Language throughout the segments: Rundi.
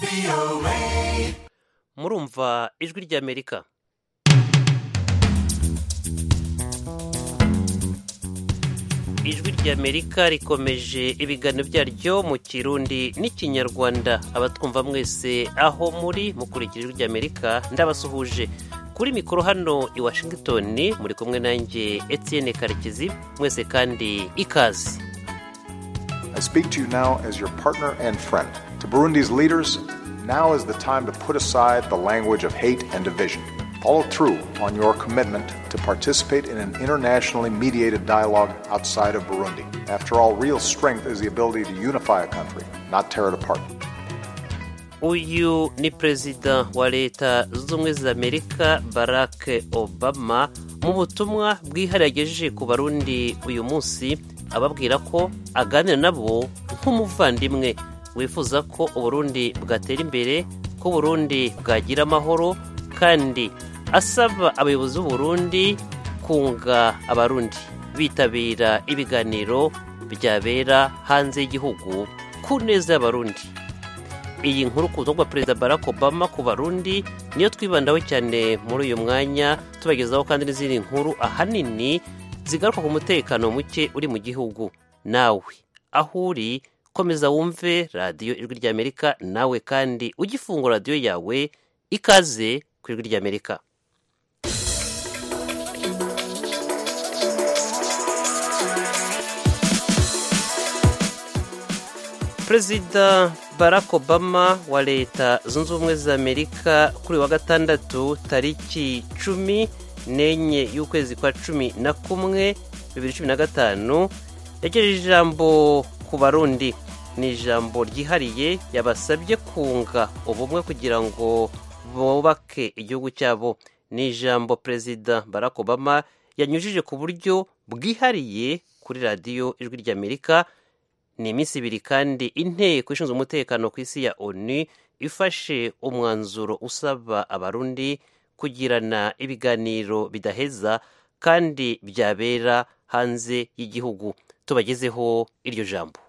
murumva ijwi ry'amerika ijwi ry'amerika rikomeje ibiganiro byaryo mu kirundi n'ikinyarwanda abatwumva mwese aho muri mukurikira ijwi ry'amerika ndabasuhuje kuri mikoro hano i washington muri kumwe nanjye etienne karekezi mwese kandi ikaze I speak to you now as your partner and friend. To Burundi's leaders, now is the time to put aside the language of hate and division. Follow through on your commitment to participate in an internationally mediated dialogue outside of Burundi. After all, real strength is the ability to unify a country, not tear it apart. uyu ni perezida wa leta zunze ubumwe za amerika barack obama mu butumwa bwihariye agejeje ku barundi uyu munsi ababwira ko aganira nabo nk'umuvandimwe wifuza ko uburundi bwatera imbere ko uburundi bwagira amahoro kandi asaba abayobozi b'uburundi kunga abarundi bitabira ibiganiro byabera hanze y'igihugu ku neza y'abarundi iyi nkuru ku butumwa bwa perezida barack obama ku barundi niyo twibandaho cyane muri uyu mwanya tubagezaho kandi n'izindi nkuru ahanini zigaruka ku mutekano muke uri mu gihugu nawe aho uri komeza wumve radiyo ijwi ry'amerika nawe kandi ugifungura radiyo yawe ikaze ku ijwi ry'amerika perezida barack obama wa leta zunze ubumwe za amerika kuri wa gatandatu tariki cumi n'enye y'ukwezi kwa cumi na kumwe bibiri cumi na gatanu yagejeje ijambo ku barundi ni ijambo ryihariye yabasabye kunga ubumwe kugira ngo bubake igihugu cyabo ni ijambo perezida barack obama yanyujije ku buryo bwihariye kuri radiyo ijwi ry'amerika ni iminsi ibiri kandi inteko ishinzwe umutekano ku isi ya onu ifashe umwanzuro usaba abarundi kugirana ibiganiro bidaheza kandi byabera hanze y'igihugu tubagezeho iryo jambo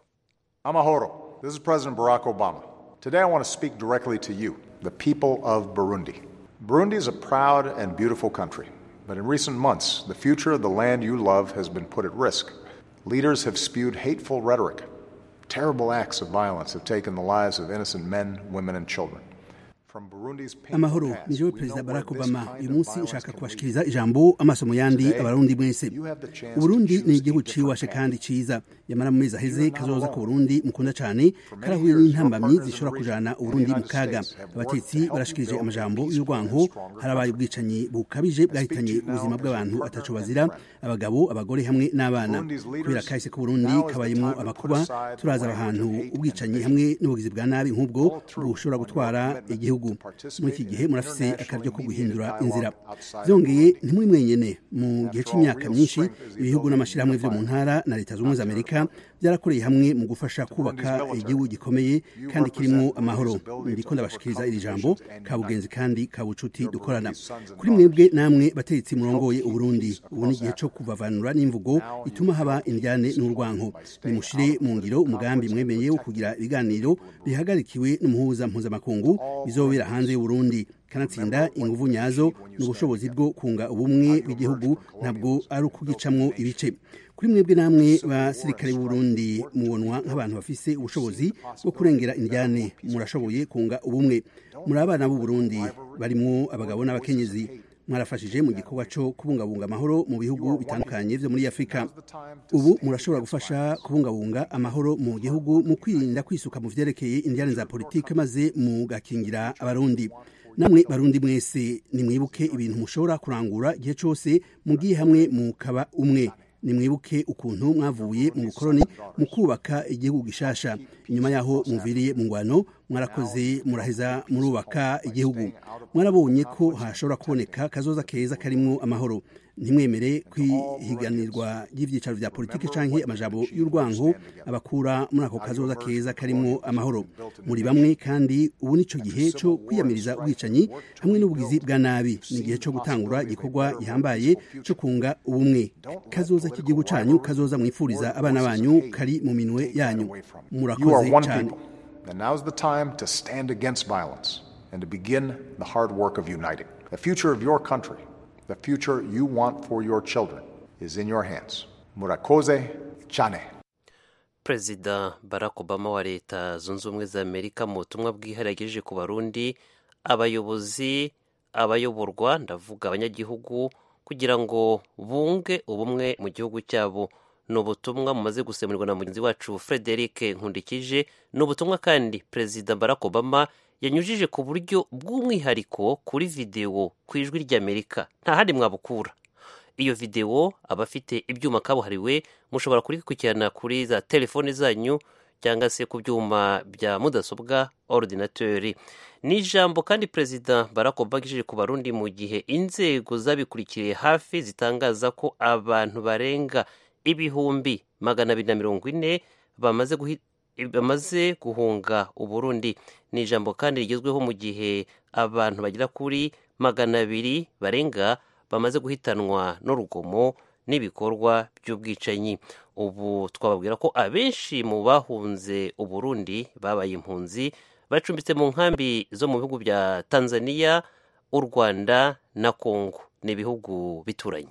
Amahoro. This is President Barack Obama. Today I want to speak directly to you, the people of Burundi. Burundi is a proud and beautiful country, but in recent months, the future of the land you love has been put at risk. Leaders have spewed hateful rhetoric. Terrible acts of violence have taken the lives of innocent men, women, and children. From Burundi's painful amahoro past, ni jewe we know perezida where barack this obama kind uyu of munsi violence nshaka can kubashikiriza ijambo amasomo yandi Today, abarundi mwese you have the chance to uburundi choose ni a igihugu different ciwashe path. kandi ciza yamara mu mezi aheze You are not kazoza alone. ku burundi mukunda cane For karahuye many years, n'intambamyi your partners in zishobora the kujana region uburundi and mu the kaga United States have worked to abatetsi help you barashikirije build a amajambo peaceful y'urwanko and stronger harabaye country. ubwicanyi bukabije bwahitanye you now ubuzima as bw'abantu your ataco partner bazira and friend. abagabo abagore hamwe n'abana Burundi's leaders, kubera kahise ku burundi now is the kabayemo time to amakuba put aside the turaza language ahantu of hate and ubwicanyi division. hamwe n'ubugizi bwa nabi nk'ubwo Follow through bushobora on your gutwara commitment igihugu to muri participate iki in gihe an murafise internationally akaryo ko mediated guhindura dialogue inzira outside of byongeye Burundi. ntimuri mwenyene mu gihe After all, cy'imyaka real myinshi strength is the ibihugu ability to n'amashyirahamwe vyo mu unify ntara na leta zunze ubumwe za amerika byarakoreye hamwe mu gufasha kubaka military, igihugu gikomeye you kandi kirimo represent amahoro Burundi's ability ndiko to ndabashikiriza overcome iri jambo divisions and kabugenzi kandi kabucuti Your dukorana Burundi's sons and kuri mwebwe daughters. namwe bategetsi murongoye keep uburundi peace ubu ni across igihe cyo Africa. kuvavanura n'imvugo Now you ituma haba help keep indyane peace n'urwanko by staying nimushire out of mu ngiro political umugambi conflicts and mwemeye wo protecting kugira the ibiganiro people of Burundi. bihagarikiwe n'umuhuza mpuzamakungu all bizobera Burundis. hanze y'uburundi kanatsinda Remember what inguvu you nyazo achieve when you n'ubushobozi stand bwo kunga ubumwe How you bw'igihugu emerge from ntabwo colonialism ari and ukugicamwo build a ibice nation. kuri mwebwe namwe Civil war basirikare and b'uburundi strife work to mubonwa rebuild. nk'abantu bafise You ubushobozi see the bwo possibility kurengera of a indyane peaceful murashoboye kunga ubumwe muri abana b'uburundi barimwo abagabo n'abakenyezi mwarafashije mu gikorwa cyo kubungabunga amahoro mu bihugu bitandukanye vyo muri afurika ubu murashobora gufasha kubungabunga amahoro mu gihugu mu kwirinda kwisuka mu vyerekeye indyane za politike maze mugakingira abarundi namwe barundi mwese nimwibuke ibintu mushobora kurangura igihe cyose mugiye hamwe mukaba umwe nimwibuke ukuntu mwavuye mu bukoroni mu kubaka igihugu gishasha inyuma yaho muviriye mu ngwano mwarakoze muraheza murubaka igihugu mwarabonye ko hashobora kuboneka kazoza keza karimwo amahoro ntimwemere kwihiganirwa ry'ibyicaro vya politiki canke amajambo y'urwango abakura muri ako kazoza keza karimwo amahoro muri bamwe kandi ubu nico gihe co kwiyamiriza ubwicanyi hamwe n'ubugizi bwa nabi ni igihe co gutangura igikorwa gihambaye co kunga ubumwe kazoza k'igihugu canyu kazoza mwifuriza abana banyu kari mu minwe yanyu You are murakoze one cane people. And now's the time to stand against violence and to begin the hard work of uniting. The future of your country, the future you want for your children, is in your hands. Murakoze Chane. perezida barack obama wa leta zunze ubumwe za amerika mu butumwa bwihariye yagejeje ku barundi abayobozi abayoborwa ndavuga abanyagihugu kugira ngo bunge ubumwe mu gihugu cyabo ni ubutumwa mumaze gusemurirwa na mugenzi wacu frederic nkundikije ni ubutumwa kandi perezida barack obama yanyujije ku buryo bw'umwihariko kuri videwo ku ijwi ry'amerika nta handi mwabukura iyo videwo abafite ibyuma kabuhariwe mushobora kurikurikirana kuri za telefoni zanyu cyangwa se ku byuma bya mudasobwa orudinateri ni ijambo kandi perezida barack obama agejeje ku barundi mu gihe inzego zabikurikiye hafi zitangaza ko abantu barenga ibihumbi magana abiri na mirongo ine bamaze guhi bamaze guhunga uburundi ni ijambo kandi rigezweho mu gihe abantu bagera kuri magana abiri barenga bamaze guhitanwa n'urugomo n'ibikorwa by'ubwicanyi ubu twababwira ko abenshi mu bahunze uburundi babaye impunzi bacumbitse mu nkambi zo mu bihugu bya tanzania u rwanda na kongo ni ibihugu bituranye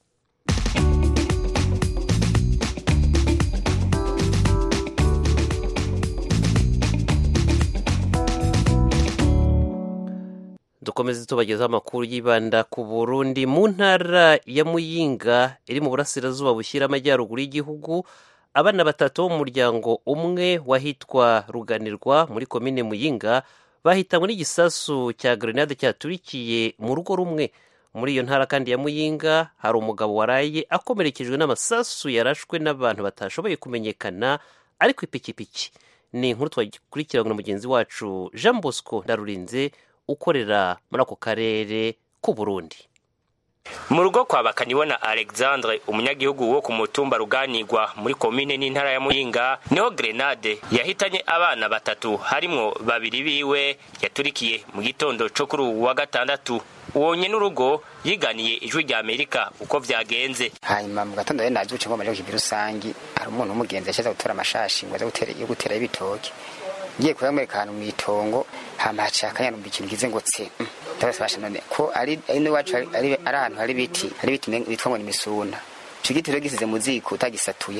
dukomeze tubagezaho amakuru yibanda ku burundi mu ntara ya muyinga iri mu burasirazuba bushyira amajyaruguru y'igihugu abana batatu bo mu muryango umwe wahitwa ruganirwa muri komine muyinga bahitanywe n'igisasu cya grenade cyaturikiye mu rugo rumwe muri iyo ntara kandi ya muyinga hari umugabo waraye akomerekejwe n'amasasu yarashwe n'abantu batashoboye kumenyekana ari ku ipikipiki ni inkuru twakurikirana na mugenzi wacu jean bosco ndarurinze ukorera muri ako karere k'u Burundi mu rugo kwa bakanibona alexandre umunyagihugu wo ku mutumba ruganirwa muri komine n'intara ya muyinga niho grenade yahitanye abana batatu harimwo babiri biwe yaturikiye mu gitondo co kuri uwu wa gatandatu uwonye n'urugo yiganiye ijwi rya amerika uko vyagenze hanyuma mu gatondo rero navyuce ngo maje kukivi rusangi hari umuntu w'umugenzi yashaza gutora amashashi ngo aze gutera yo gutera ibitoke ngiye kuyamwereka ahantu mw'itongo hama haciye akanya numva ikintu kize ngo tse ndabasabasha none ko ari ari n'iwacu ari ari ahantu hari ibiti hari ibiti bitwa ngo ni imisuna ico giti rero gisize mu ziko utagisatuye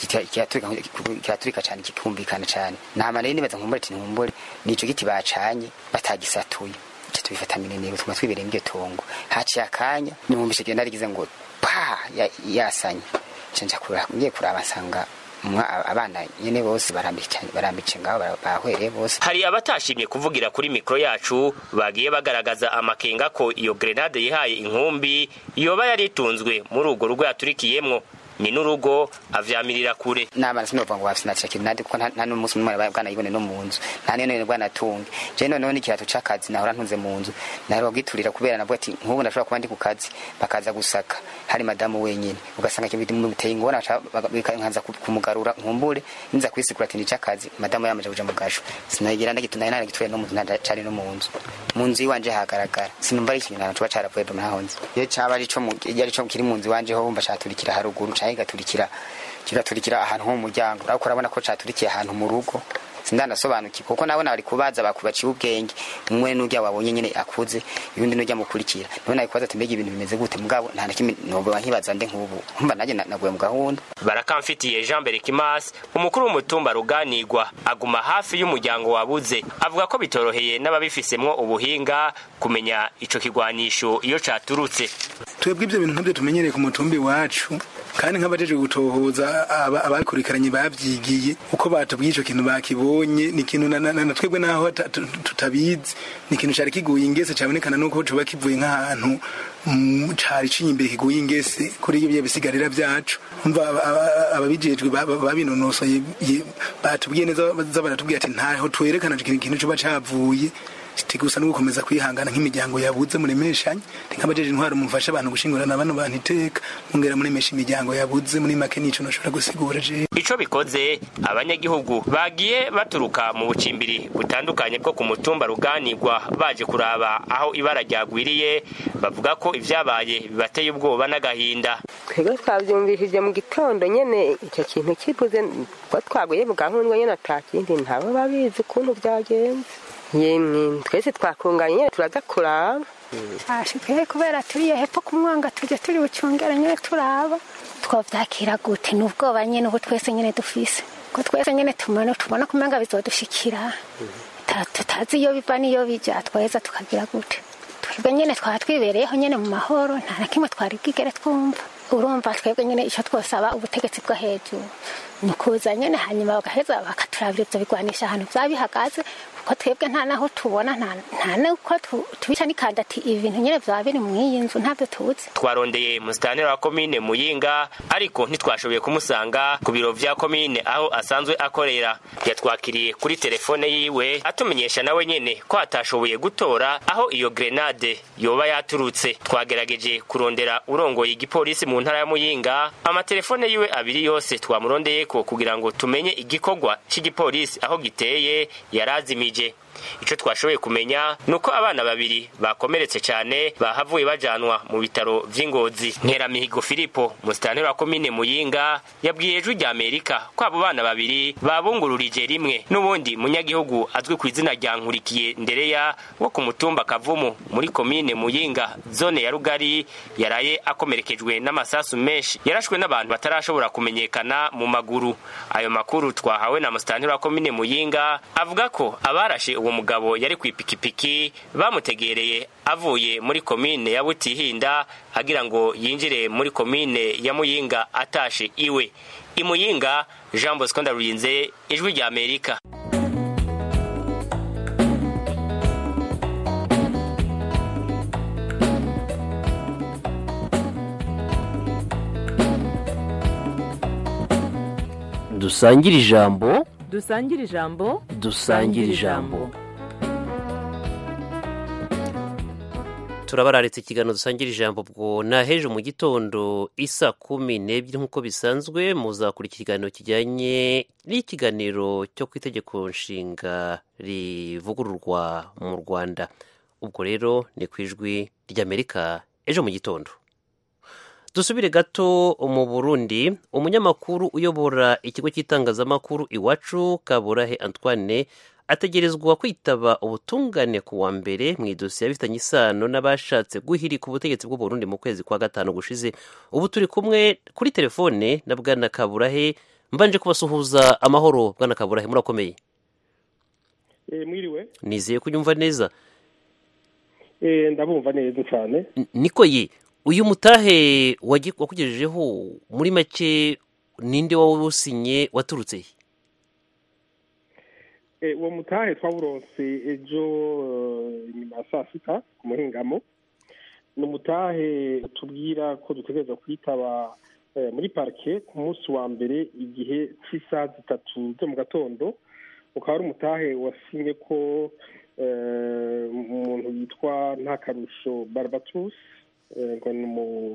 kiraturika cane kikumvikana cane nama rero nibaza nkumbure ati nkumbure nico giti bacanye batagisatuye ico tubifata minenero tuma twibereye mw'iryo tongo haciye akanya nimwumvishe genda rigize ngo pa yasanye nca ngiye kuraba nsanga abana nyene bose barambitse ngaho bahwereye bose hari abatashimye kuvugira kuri mikoro yacu bagiye bagaragaza amakenga ko iyo grenade yihaye inkumbi yoba yari itunzwe muri urwo rugo yaturikiyemwo ni n'urugo avyamirira kure n'abana sinova ngo basinatira grenade kuko nta n'umunsi n'umwe bwanayibone no mu nzu nta niyo none bwanatunge je noneho n'ikirato c'akazi nahora ntunze mu nzu nahora bwiturira kubera navuga ati nk'ubu ndashobora kuba ndi ku kazi bakaza gusaka hari madamu wenyine ugasanga ikintu biteye ingona nkaza kumugarura nkumbure niza kwisigura ati nica akazi madamu yamaje kuja mu gasho sinagira ndagituna nari gituriye no mu nzu cari no mu nzu mu nzu iwanje hagaragara sinumva ari ikintu nta coba caravuye do nahonze iyo caba ari co iyo ari co kiri mu nzu iwanje ho wumva caturikira haruguru canke gaturikira kiraturikira ahantu ho mu muryango ariko urabona ko caturikiye ahantu mu rugo sindanasobanukiwe kuko nabona bari kubaza bakubaciye ubwenge umwe n'urya wabonye nyene akuze yundi n'urya mukurikira niwe nabikubaza ati mbega ibintu bimeze gute mugabo nta na kimwe noba nkibaza nde nk'ubu nkumva nanjye naguye mu gahunda barakamfitiye jean berekimas umukuru w'umutumba ruganirwa aguma hafi y'umuryango wabuze avuga ko bitoroheye n'ababifisemwo ubuhinga kumenya ico kigwanisho iyo caturutse twebwe ibyo bintu ntabyo tumenyereye ku mutumba iwacu kandi nk'abajeje gutohoza abakurikiranye babyigiye uko batubwiye ico kintu bakibonye ni ikintu na twebwe naho tutabizi ni ikintu cari kiguye ingese cabonekana nuko coba kivuye nk'ahantu cari cinye imbere kiguye ingese kuri ibyo bisigarira vyacu umva ababijejwe babinonosoye batubwiye neza baratubwiye ati ntaho twerekana ikintu coba cavuye gusa no gukomeza kwihangana nk'imiryango yabuze muremeshanye nk'abajeje intwaro mufasha abantu gushingurana bano bantu iteka mungera muremesha imiryango yabuze muri make nico noshobora gusigura je ico bikoze abanyagihugu bagiye baturuka mu bucimbiri butandukanye bwo ku mutumba ruganirwa baje kuraba aho ibara ryagwiriye bavuga ko ivyabaye bibateye ubwoba n'agahinda twebwe twavyumvishije mu gitondo nyene ico kintu kivuze ko twaguye mu gahundwa nyene ata kindi ntabo babizi ukuntu vyagenze yemwe twese twakunganye nyene turaza kuraba ashikaye kubera turiye hepfo ku mwanga tujya turi bucungere nyene turaba twavyakira gute n'ubwoba nyene ubu twese nyene dufise ko twese nyene tumana tubona kumenga bizodushikira tutazi iyo biva n'iyo bija tweza tukagira gute twebwe nyene twaba twibereyeho nyene mu mahoro nta na kimwe twari bwigere twumva urumva twebwe nyene ico twosaba ubutegetsi bwo hejuru ni ukuza nyene hanyuma bagaheza bakaturabira ivyo bigwanisha ahantu vyaba bihagaze kuko twebwe nta naho tubona nta nuko tubica n'ikanda ati ibi bintu nyene vyaba biri mw'iyi nzu ntavyo tuzi twarondeye musitanteri wa komine muyinga ariko ntitwashoboye kumusanga ku biro vya komine aho asanzwe akorera yatwakiriye kuri telefone yiwe atumenyesha nawe nyene ko atashoboye gutora aho iyo grenade yoba yaturutse twagerageje kurondera urongoye igipolisi mu ntara ya muyinga amatelefone yiwe abiri yose twamurondeyeko kugira ngo tumenye igikorwa c'igipolisi aho giteye yarazimije ico twashoboye kumenya nuko abana babiri bakomeretse cyane bahavuye bajanwa mu bitaro vy'ingozi nkeramihigo filipo musitanteri wa komine muyinga yabwiye ijwi rya amerika ko abo bana babiri babungururije rimwe n'ubundi munyagihugu azwi ku izina rya nkurikiye ndereya wo ku mutumba kavumu muri komine muyinga zone ya rugari yaraye akomerekejwe n'amasasu menshi yarashwe n'abantu batarashobora kumenyekana mu maguru ayo makuru twahawe na musitanteri wa komine muyinga avuga ko abarashe uwo mugabo yari ku ipikipiki bamutegereye avuye muri komine ya butihinda agira ngo yinjire muri komine ya muyinga atashe iwe imuyinga jean bosco ndarurinze ijwi rya amerika dusangire ijambo dusangire ijambo dusangire ijambo turabararitse ikiganiro dusangira ijambo bwo naheje mu gitondo isa kumi n'ebyiri nk'uko bisanzwe muzakurikira ikiganiro kijyanye n'ikiganiro cyo ku itegeko nshinga rivugururwa mu rwanda ubwo rero ni ku ijwi ry'amerika ejo mu gitondo dusubire gato mu burundi umunyamakuru uyobora ikigo cy'itangazamakuru iwacu kaburahe antoine ategerezwa kwitaba ubutungane ku wa mbere mu idosiye bifitanye isano n'abashatse guhirika ubutegetsi bw'uburundi mu kwezi kwa gatanu gushize ubu turi kumwe kuri telefone na bwana kaburahe mbanje kubasuhuza amahoro bwana kaburahe murakomeye mwiriwe nizeye ko unyumva neza ndabumva neza cyane niko ye uyu mutahe wakugejejeho muri make ninde wawusinye waturutse uwo mutahe twawuronse ejo nyuma ya saa sita ku muhingamo ni umutahe tubwira ko dutegereza kwitaba muri parike ku munsi wa mbere igihe cy'isaha zitatu zo mu gatondo ukaba ari umutahe wasinye ko umuntu yitwa ntakarusho barabatusi ngo ni umu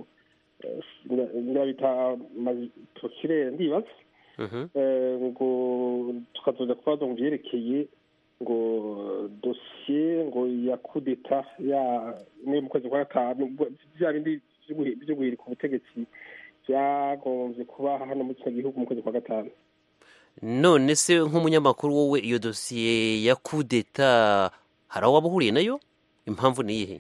bita prokirere ndibaza ngo tukazoza kubaza mu byerekeye ngo dosiye ngo ya kudeta ya muri mu kwezi kwa gatanu bya bindi byo guhirika ubutegetsi byagombye kuba hano muri kino gihugu mu kwezi kwa gatanu none se nk'umunyamakuru wowe iyo dosiye ya kudeta hari aho waba uhuriye nayo impamvu ni iyihe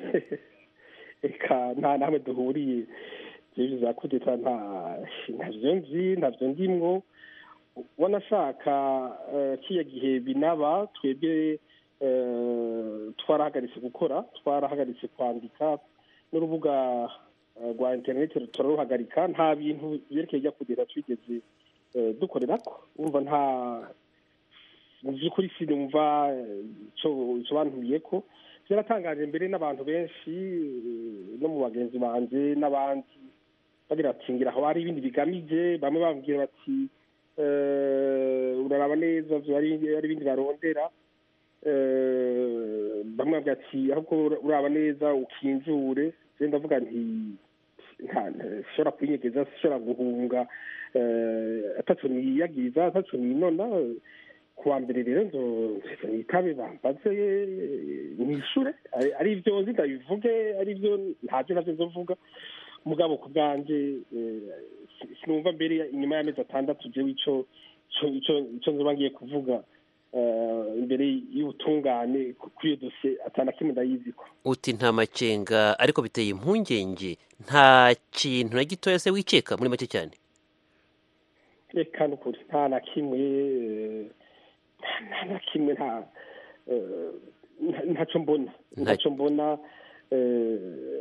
reka nta namwe duhuriye ibyo za kudeta ntabyo nzi ntabyo ndimwo wanashaka kiya gihe binaba twebwe twarahagaritse gukora twarahagaritse kwandika n'urubuga rwa interineti turaruhagarika nta bintu byerekeye ijya kudeta twigeze dukorera ko wumva nta mu by'ukuri sinumva icyo bantuye ko byaratangaje mbere n'abantu benshi no mu bagenzi banjye n'abandi bagira bati ngira aho hari ibindi bigamije bamwe bambwira bati uraraba neza ari ibindi barondera eh, bamwe bavuga ati ahubwo uraba neza ukinjure je ndavuga nti nta nta- sishobora kwinyegeza sishobora guhunga eh, ataco niyagiriza ataco ninona kuwa mbere rero nzo nzo nitabe bambaze nishure ari- ari ivyo nzi ndabivuge ari ivyo ntavyo navyo nzovuga mugabo ku bwanje eh, si- sinumva mbere inyuma y'amezi atandatu jewe ico ico ico ico nzoba ngiye kuvuga eh, imbere y'ubutungane ku- kuri iyo dosiye atana kimwe ndayiziko uti nta makenga ariko biteye impungenge nta kintu na gitoya se wikeka muri make cyane reka nukuri nta na kimwe eh, nta na kimwe nta eh, nta- ntaco mbona ntaco mbona eh,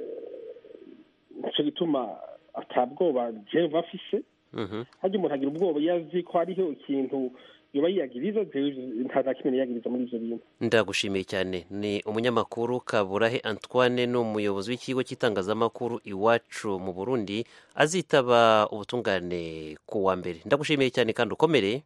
nico gituma atabwoba jewe bafise Mhm. harya umuntu agira ubwoba iyo azi ko hariho ikintu yoba yiyagiriza jewe nta na kimwe niyagiriza muri ivyo bintu ndagushimiye cyane ni umunyamakuru kaburahe antoine ni umuyobozi w'ikigo cy'itangazamakuru iwacu mu burundi azitaba ubutungane ku wa mbere ndagushimiye cyane kandi ukomere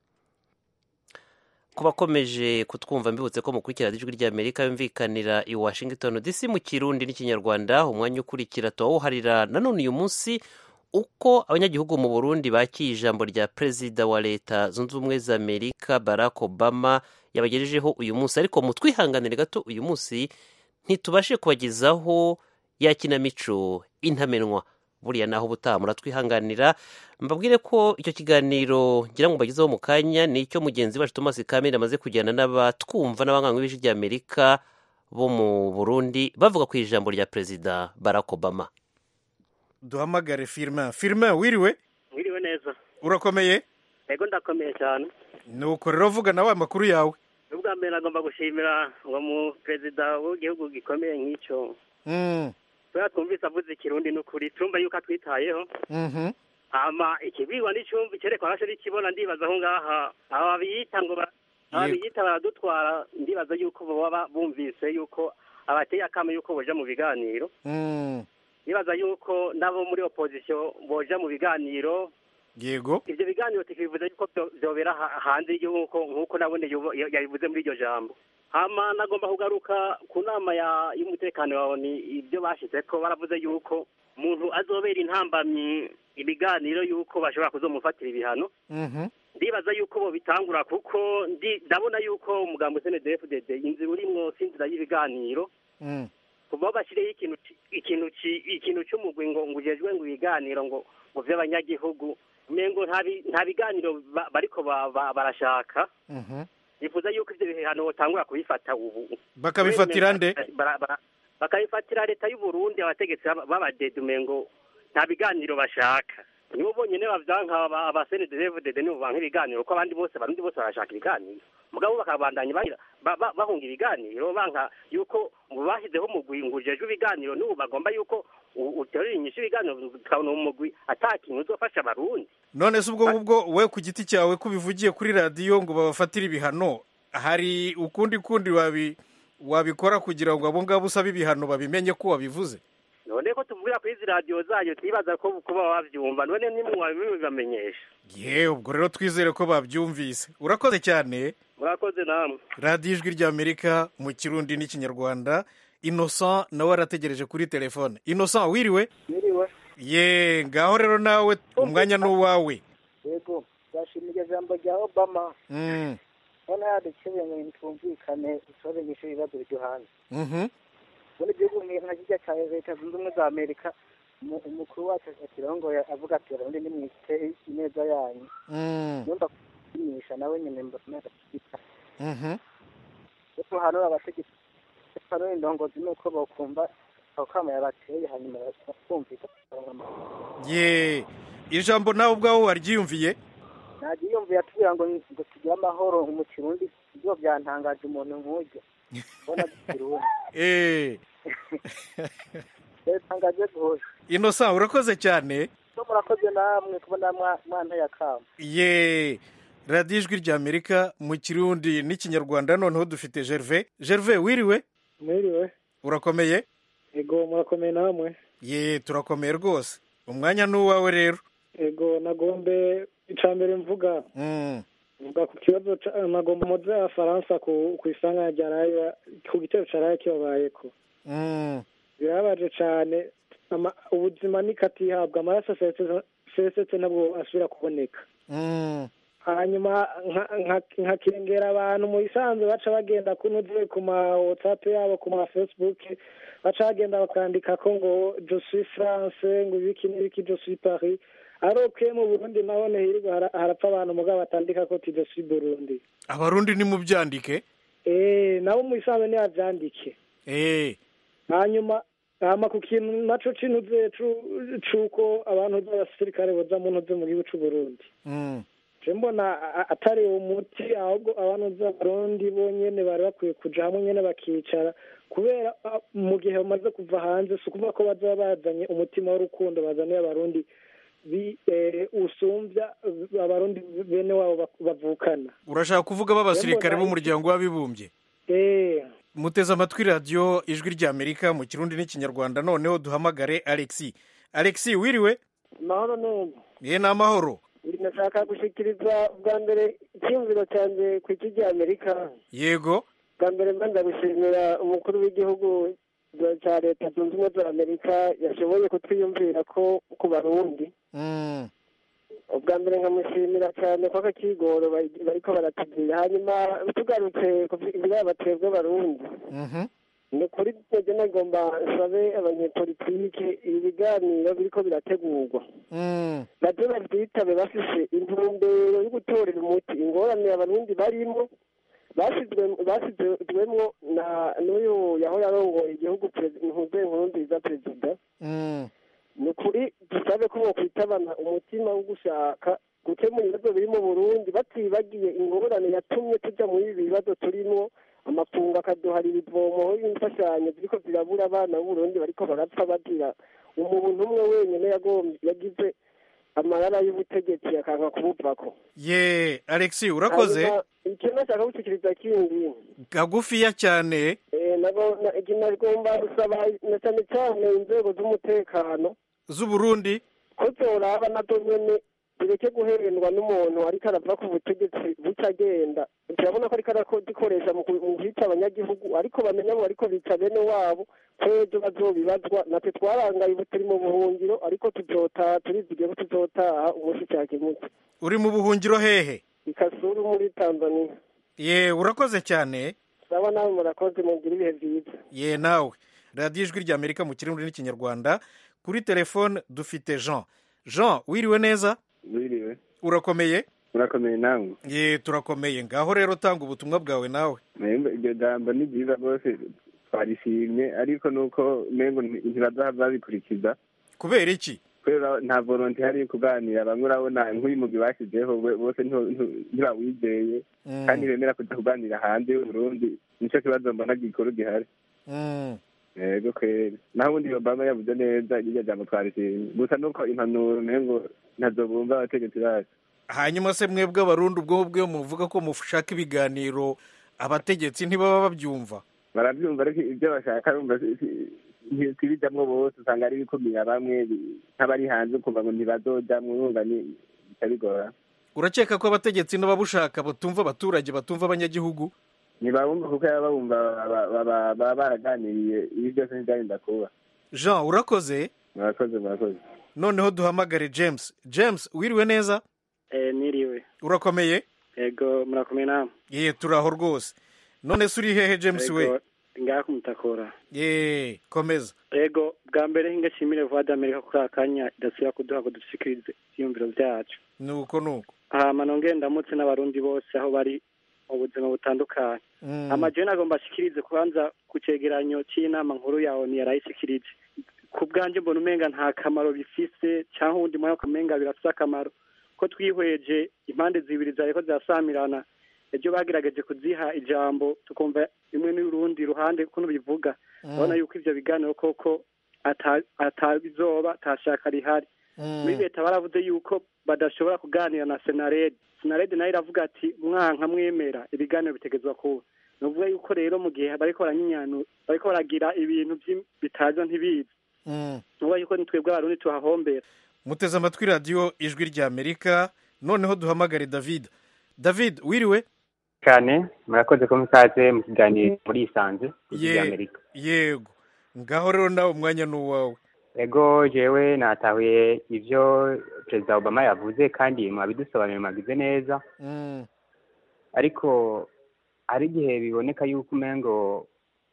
ku bakomeje kutwumva mbibutse ko mukurikira ijwi ry'amerika yumvikanira i washington dc mu kirundi n'ikinyarwanda umwanya ukurikira tuwawuharira nanone uyu munsi uko abanyagihugu mu burundi bakiye ijambo rya perezida wa leta zunze ubumwe za amerika barack obama yabagejejeho uyu munsi ariko mutwihanganire gato uyu munsi ntitubashe kubagezaho ya kinamico intamenwa buriya naho ubutaha muratwihanganira mbabwire ko icyo kiganiro ngira ngo mbagezeho mu kanya ni icyo mugenzi wacu thomas kamere amaze kujyana n'abatwumva n'abanywanyi b'ijwi ry'amerika bo mu burundi bavuga ku ijambo rya perezida barack obama duhamagare firima firima wiriwe mwiriwe neza urakomeye ego ndakomeye cyane nuko rero vuga nawe amakuru yawe ubwa mbere nagomba gushimira uwo mu perezida w'igihugu gikomeye nk'icyo Mm, kubera twumvise avuze ikirundi n'ukuri turumva yuko atwitayeho mhm. hama ikibwirwa n'icyumva icyerekwa hashe n'ikibona ndibaza aho ngaha aba biyita ngo ba- aba Yego. biyita baradutwara ndibaza yuko baba bumvise yuko abateye akamo yuko boja mu biganiro Mm, ndibaza yuko nabo muri opozisiyo boja mu biganiro yego ivyo biganiro tukibivuze yuko vyo- vyobera ha- hanze y'igihugu nk'uko nabone yubo- ya- yabivuze muri iryo jambo hama nagomba kugaruka ku nama ya- y'umutekano wawe ni ibyo bashizeko baravuze yuko umuntu azobera intambamyi ibiganiro yuko bashobora kuzomufatira ibihano Mhm. ndibaza yuko bobitangura kuko ndi- ndabona yuko umugambo snedfdd inzira urimwo si inzira y'ibiganiro Mm, kuva aho bashyireho ikintu ci- ikintu ci- ikintu cy'umugwi ngo ngo ujejwe ngo ibiganiro ngo ngo vy'abanyagihugu umengo nta bi- nta biganiro ba- bariko ba- ba- barashaka mhm. nifuza yuko ivyo bihano botangura kubifata ubu bakabifatira nde Bara- bara- bakabifatira leta y'u Burundi abategetsi b'aba- b'abadede umengo nta biganiro bashaka nibo bonyene bavyanka aba- abasenedevdede nibo banka ibiganiro ko abandi bose barundi bose barashaka ibiganiro mugabo bakabandanya bagira- ba- ba- bahunga ibiganiro banka yuko mu bashyizeho umugwi ngo ujejwe ibiganiro n'ubu bagomba yuko u- uterura inyishu ibiganiro tukabona umugwi ata kintu uzofasha abarundi none se ubwo ngubwo we ku giti cyawe ko ubivugiye kuri radiyo ngo babafatire ibihano hari ukundi kundi wabi wabikora kugira ngo abo ngabo usaba ibihano babimenye ko wabivuze none ko tuvugira kuri izi radiyo zanyu twibaza ko kuba wavyumva none nimwe wabibamenyesha yewe ubwo rero twizere ko babyumvise urakoze cyane murakoze namwe radiyo ijwi ry'amerika mu kirundi n'ikinyarwanda innocent nawe arategereje kuri telefone innocent wiriwe Mwiriwe. ye ngaho rero nawe umwanya ni uwawe yego ndashimira ijambo rya obama Mm, none yadukebuye ngo ntitumvikane dusoze nyisho ibibazo byo hanze mhm. muri igihugu nka kijya cya leta zunze ubumwe za amerika umu- umukuru wacu ashyiraho ngo avuga ati abarundi nimwite ineza yanyu Mm, yumva kuyimisha nawe nyine mbona adashyigikiye mhm. ariko hanura abategetsi hanura indongozi ni uko bokumva ako kama yabateye hanyuma bakumvikana ye ijambo nawe ubwawe waryiyumviye ntajya yumviye atubwira ngo ngo tugire amahoro mu kirundi ibyo byantangaje umuntu nk'ujya mbona dukirundi Eh, yatangaje rwose innocent urakoze cyane so murakoze namwe kubona mwa- mwanteye akamo ye radiyo ijwi ry'amerika mu kirundi n'ikinyarwanda noneho dufite gerve gerve wiriwe mwiriwe urakomeye ego murakomeye namwe ye turakomeye rwose umwanya ni uwawe rero ego nagombe icya mbere mvuga Mm, vuga ku kibazo ca- nagomba muze abafaransa ku ku isanganya rya raya ku gitero ca raya kibabayeko Mm. birababaje cane ama- ubuzima nikatihabwa amaraso asesetse- asesetse ntabwo asubira kuboneka Mm. hanyuma nka- nka- nkakengera abantu mu bisanzwe baca bagenda kunuze ku ma whatsapp yabo ku ma facebook baca bagenda bakandika ko ngo je suis france ngo ibiki n'ibiki je suis paris aroke mu burundi naho hirwa hara- harapfa abantu mugabo batandika ko ti je suis burundi abarundi nimubyandike eh nabo mu bisanzwe nibavyandike eh hanyuma hama ku kintu naco cinuze cu- c'uko abantu b'abasirikare boza mu ntuze mu gihugu c'uburundi Mm. je mbona a- a- atari umuti ahubwo abantu z'abarundi bonyene bari bakwiye kuja hamwe nyene bakicara kubera a, mu gihe bamaze kuva hanze si ukuvuga ko baza bazanye umutima w'urukundo bazaniye abarundi bi eh, usumvya abarundi bene wabo bak- bavukana urashaka kuvuga b'abasirikare Mbona- b'umuryango w'abibumbye eh muteze amatwi radiyo ijwi ry'amerika mu kirundi n'ikinyarwanda noneho duhamagare alexi alexi wiriwe mahoro neza ye ni amahoro nashaka gushikiriza bwa mbere icyiyumviro cyanjye ku isi ry'amerika yego bwa mbere mba ndagushimira umukuru w'igihugu cya leta zunze ubumwe za amerika yashoboye kutwiyumvira ko ku barundi Mm. ubwa mbere nkamushimira cyane ko akakigoro bari- bariko baratubwira hanyuma tugarutse ku biraba twebwe abarundi Mhm. ni ukuri twebwe nagomba nsabe abanyepolitike ibi biganiro biriko birategurwa Mm. nabyo babyitabe bafise intumbero yo gutorera umuti ingorane abarundi barimo basizwe- basizwemwo na n'uyu yahora arongoye igihugu ntuze nkuru nziza perezida Mm. ni ukuri dusabe ko bokwitabana umutima wo gushaka gukemura ibibazo biri mu burundi batibagiye ingorane yatumye tuja muri ibi bibazo turimo amafungo akaduharira ivomo y'imfashanyo ziriko zirabura abana b'uburundi bariko barapfa bagira umuntu umwe wenyine yagombye yagize amarara y'ubutegetsi akanka kubuvako ye alexi urakoze Hanyuma, ikintu nashaka gushikiriza kindi kagufiya cyane eh, nago- na- iki nagomba gusaba na cyane cyane inzego z'umutekano z'uburundi ko zoraba nazo nyene zireke guhendwa n'umuntu ariko arava ku butegetsi buca agenda turabona ko ariko arazikoresha mu ku- mu kwica abanyagihugu ariko bamenya abo ariko bica bene wabo ko ejo bazobibazwa natwe twarangaye ubu turi mu buhungiro ariko tuzotaha turizigiye ko tuzotaha umunsi cyakemutse uri mu buhungiro hehe ikasuru muri tanzania ye urakoze cyane saba nawe murakoze mugira ibihe byiza ye nawe radiyo ijwi ry'amerika mu kirundi n'ikinyarwanda kuri telefone dufite jean jean wiriwe neza wiriwe urakomeye urakomeye nawe ye turakomeye ngaho rero tanga ubutumwa bwawe nawe Membe iryo jambo ni ryiza rwose twarishimye ariko nuko mengo ntibazaha babikurikiza kubera iki kubera nta volonte hari yo kuganira bamwe urabona nk'uyu mugwi bashyizeho we- bose ntiho- ntiho- ntibawizeye Mm. kandi bemera kuja kuganira hanze y'uburundi nico kibazo mbona gikuru gihari Mm. yego kweri naho ubundi obama yavuze neza iryo jambo twarishimye gusa nuko impanuro mengo ntazo bumva abategetsi bacu hanyuma se mwebwe abarundi ubwo bwo muvuga ko mushaka ibiganiro abategetsi ntibaba babyumva barabyumva ariko ibyo bashaka bumva si- si- ntibijamwo bose usanga ari ibikumira bamwe bi- nk'abari hanze ukumva ngo ntibazojamwo urumva ni bica bigora urakeka ko abategetsi n'ababushaka batumva abaturage batumva abanyagihugu ntibabumva kuko baba bumva baba- baba baba baraganiriye ibi byose ntibyarinda kuba jean urakoze murakoze murakoze noneho duhamagare james james wiriwe neza Eh, niriwe urakomeye ego murakomeye namwe ye turaho rwose none se uri hehe james we Ego, ngaha kumutakora ye komeza ego bwa mbere ngashimire vuba d'amerika kuri aka kanya idasubira kuduha ngo dushikirize ivyiyumviro vyacu nuko nuko hama nongere ndamutse n'abarundi bose aho bari mu buzima butandukanye Mm. amajeni agomba ashikirize kubanza ku cegeranyo c'inama nkuru ya oni yarayishikirije ku bwanje mbona umenga nta kamaro bifise canke uwundi mwanya ukamenga birafise akamaro ko twihweje impande zibiri zariko zirasamirana ejo bagerageje kuziha ijambo tukumva rimwe n'urundi ruhande kuno bivuga Mm. urabona yuko ivyo biganiro koko ata- atabizoba atashaka rihari muri leta baravuze yuko badashobora kuganira na senarede senarede nayo iravuga ati mwanka mwemera ibiganiro bitegezwa kuba ni ukuvuga yuko rero mu gihe bariko baranyinyanu bariko baragira ibintu vy'im- bitaza ntibizi Mm. ni ukuvuga yuko ni twebwe abarundi tuhahombera muteze amatwi radiyo ijwi ry'amerika noneho duhamagare david david wiriwe cyane murakoze ko musaze mu kiganiro muri isanze Ye- amerika yego ngaho rero nawe umwanya ni uwawe ego jewe natahuye ivyo perezida obama yavuze kandi mwabidusobanurira mwagize neza Mm, ariko hari igihe biboneka yuko umengo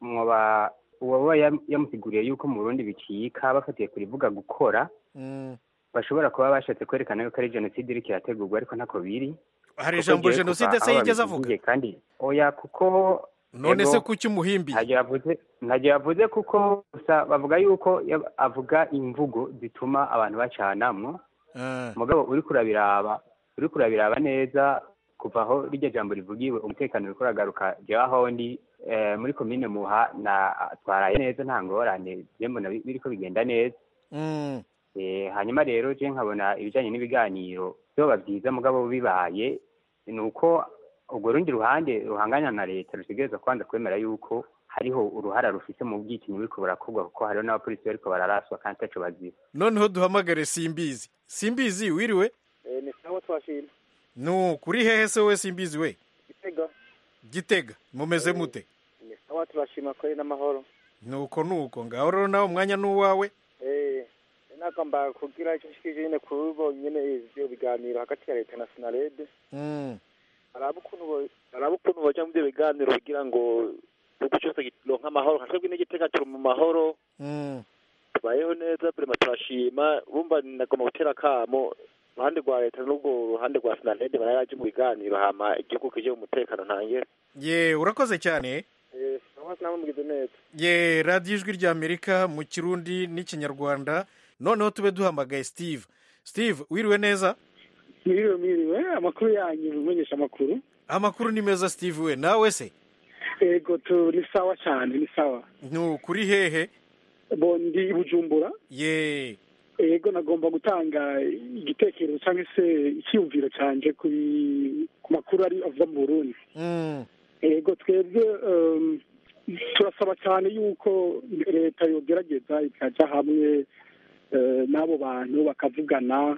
mwoba uwaba yam- yamusiguriye yuko mu burundi bicika bafatiye kurivuga gukora mm. bashobora kuba bashatse kwerekana yuko ari jenoside iriko irategurwa ariko ntako biri hari Kuko ijambo jewe jenoside kuva se aho yigeze babivugiye kandi oya kuko none ego, se kuki umuhimbi ntacyo yavuze ntacyo yavuze kuko gusa bavuga yuko yab- avuga imvugo zituma abantu bacanamwo mugabo uri kurabiraba uri kurabiraba neza kuva aho rirya jambo rivugiwe umutekano uriko uragaruka jewe aho ndi eh, muri komine muha na twaraye neza nta ngorane je mbona bi- biriko bigenda neza Mm, Eh, hanyuma rero je nkabona ibijanye n'ibiganiro vyoba vyiza mugabo bibaye ni uko urwo rundi ruhande ruhanganya na leta rutegereza kwanza kwemera yuko hariho uruhara rufise mu bwicanyi buriko burakorwa kuko hariho n'abapolisi bariko bararaswa kandi ataco bazira noneho duhamagare simbizi simbizi wiriwe ni sawa twashima nu kuri hehe se we simbizi we gitega gitega mumeze mute ni sawa turashima kweli n'amahoro nuko nuko ngaho rero nawe umwanya ni uwawe eh nagomba kugira icyo nshikije nyine kuri bo nyine ivyo biganiro hagati ya leta na sinarede Mm, araba ukuntu bo- araba ukuntu boja mu byo biganiro kugira ngo igihugu cyose kironke amahoro nka twebwe n'igitega turi mu mahoro mm. tubayeho neza burema turashima bumva nagomba gutera akamo uruhande rwa leta n'ubwo ruhande rwa sinarede bararaje mu biganiro hama igihugu kije mu mutekano ntangere ye urakoze cyane eh sawa namwe mugize neza ye radiyo ijwi ry'amerika mu kirundi n'ikinyarwanda noneho tube duhamagaye steve steve wiriwe neza mwiriwe mwiriwe amakuru yanyu mumenyesha amakuru amakuru ni meza steve we nawe se ego tu ni sawa cyane ni sawa nu kuri hehe bo ndi i bujumbura ye ego nagomba gutanga igitekerezo cyangwa se icyiyumviro cyanjye ku bi- ku makuru ari ava mu burundi Mm, ego twebwe um, turasaba cyane yuko leta yogerageza ikajya hamwe eh, n'abo bantu bakavugana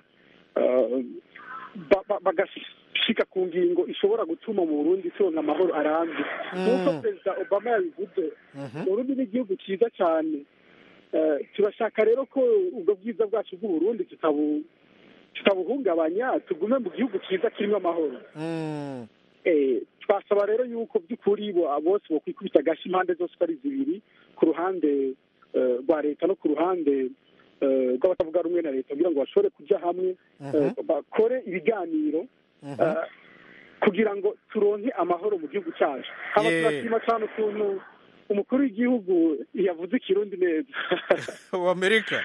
eh, ba- ba- bagashika ku ngingo ishobora gutuma mu burundi turonka amahoro arambye nk'uko perezida obama yabivuze uburundi ni igihugu cyiza cyane Eh, turashaka rero ko ubwo bwiza bwacu bw'uburundi tutabu tutabuhungabanya tugume mu gihugu cyiza kirimo amahoro mm. Eh, twasaba rero yuko by'ukuri bo bose bokwikubita agashi impande zose uko ari zibiri ku ruhande eh, rwa leta no ku ruhande eh, rw'abatavuga rumwe na leta kugira ngo bashobore kujya hamwe eh, bakore ibiganiro eh, kugira ngo turonke amahoro mu gihugu cyacu haba Yeah. turashima cyane ukuntu umukuru w'igihugu yavuze ikirundi neza w'amerika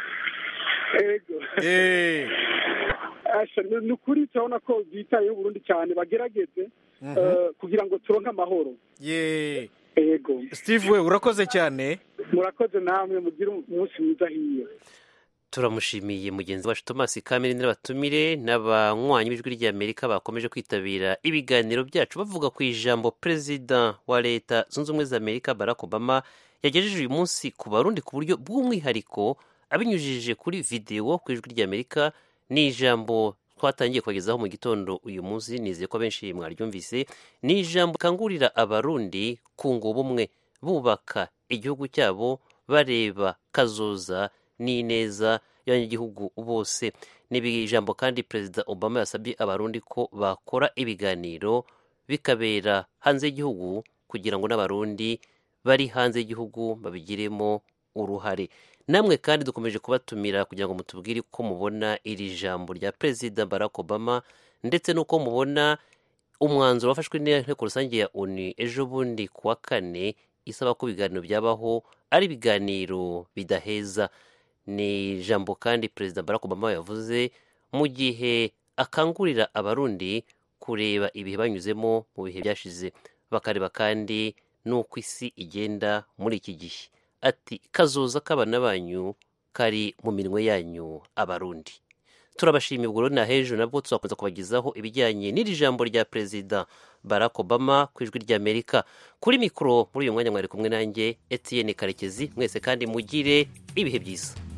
ego Eh. Asha, ni ni ukuri turabona ko bitayeho uburundi cyane bagerageze Mhm. eh, kugira ngo turonke amahoro ye ego steve we urakoze cyane murakoze namwe mugire umunsi mwiza hiyo turamushimiye mugenzi wacu thomas kamere n'abatumire n'abanywanyi b'ijwi ry'amerika bakomeje kwitabira ibiganiro byacu bavuga ku ijambo perezida wa leta zunze ubumwe za amerika barack obama yagejeje uyu munsi ku barundi ku buryo bw'umwihariko abinyujije kuri videwo ku ijwi ry'amerika ni ijambo twatangiye kubagezaho mu gitondo uyu munsi nizeye ko abenshi mwaryumvise ni ijambo rikangurira abarundi kunga ubumwe bubaka igihugu cyabo bareba kazoza n'ineza y'abanyagihugu bose ni ijambo kandi perezida obama yasabye abarundi ko bakora ibiganiro bikabera hanze y'igihugu kugira ngo n'abarundi bari hanze y'igihugu babigiremo uruhare namwe kandi dukomeje kubatumira kugira ngo mutubwire uko mubona iri jambo rya perezida barack obama ndetse n'uko mubona umwanzuro wafashwe n'inteko rusange ya onu ejo bundi ku wa kane isaba ko ibiganiro byabaho ari ibiganiro bidaheza ni ijambo kandi perezida barack obama yavuze mu gihe akangurira abarundi kureba ibihe banyuzemo mu bihe byashize bakareba kandi n'uko isi igenda muri iki gihe ati kazoza k'abana banyu kari mu minwe yanyu abarundi turabashimiye ubwo rero na hejuru nabwo tuzakomeza kubagezaho ibijyanye n'iri jambo rya perezida barack obama ku ijwi ry'amerika kuri mikoro muri uyu mwanya mwari kumwe nanjye etienne karekezi mwese kandi mugire ibihe byiza